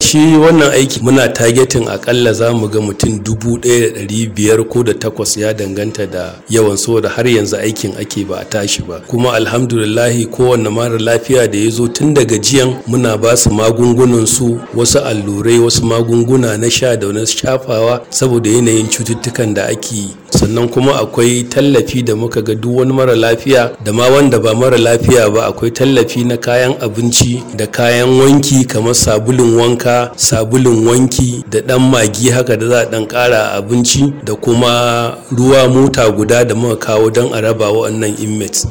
shi wannan aiki muna targeting akalla za mu ga mutum dubu ɗaya da ɗari biyar ko da takwas ya danganta da yawan saboda har yanzu aikin ake ba a tashi ba kuma alhamdulillahi kowanne mara lafiya da ya zo tun daga jiyan muna ba su magungunan su wasu allurai wasu magunguna na sha da na shafawa saboda yanayin cututtukan da ake yi sannan kuma akwai tallafi da muka ga duk wani mara lafiya da ma wanda ba mara lafiya ba akwai tallafi na kayan abinci da kayan wanki kamar sabulun wanka sabulun wanki da dan magi haka da za a dan kara abinci da kuma ruwa mota guda da muka kawo don a raba wa'annan inmates